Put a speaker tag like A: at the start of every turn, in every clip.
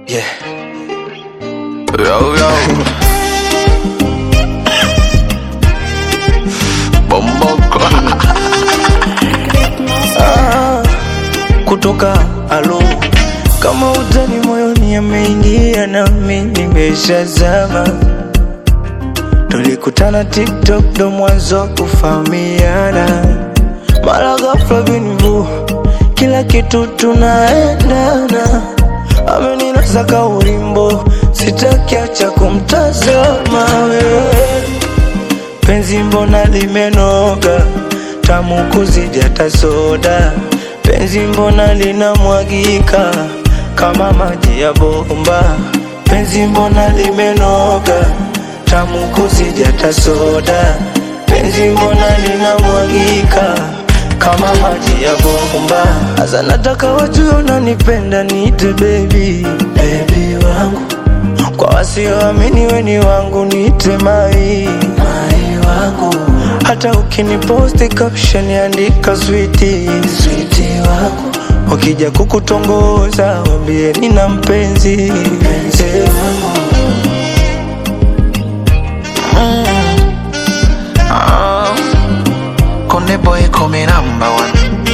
A: Yeah. Yo, yo. Bomboko. ah, kutoka alo kama utani moyoni ameingia nami nimeshazama tulikutana tiktok ndo mwanzo wa kufahamiana mara ghafla binivu kila kitu tunaendana ameninasa kaulimbo sitakiacha kumtazama wewe penzi mbona limenoga tamu kuzidi hata soda penzi mbona linamwagika kama maji ya bomba penzi mbona limenoga tamu kuzidi hata soda penzi mbona linamwagika kama maji ya bomba hasa nataka watu unanipenda niite baby baby wangu kwa wasioamini weni wangu niite mai mai wangu hata ukiniposti caption andika switi switi wangu wakija kukutongoza wambie nina mpenzi mpenzi wangu
B: Ah, Konde boy come number one.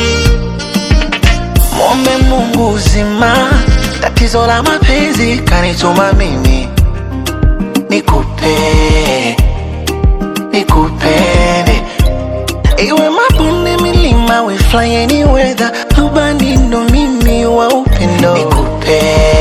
B: Mwombe Mungu uzima, tatizo la mapenzi kanituma mimi nikupe, nikupende iwe mabonde, milima, we fly any weather, rubani ndo mimi wa upendo nikupe,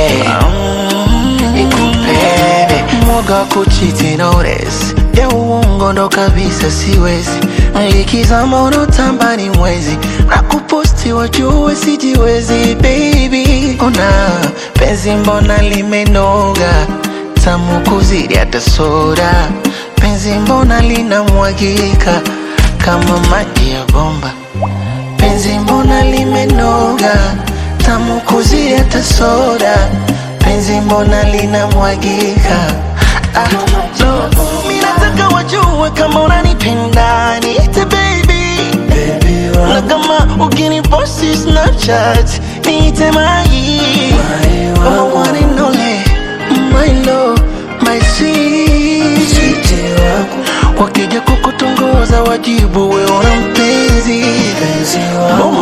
B: nikupende mwoga wa kuchiti notice ya uongo ndo kabisa siwezi likizama unotamba ni mwezi na kuposti wajue sijiwezi baby ona penzi mbona limenoga tamu kuzidi hata soda penzi mbona linamwagika kama maji ya bomba penzi mbona limenoga tamu kuzidi hata soda penzi mbona linamwagika ah, no. Mi nataka wajue kama unanipenda niite baby
A: baby
B: na
A: wangu
B: kama ukiniposti snapchat niite mai
A: mai
B: Oh,
A: wangu
B: one and only, my love, my sweet
A: switi wangu
B: wakija kukutongoza wajibu we una mpenzi
A: mpenzi wangu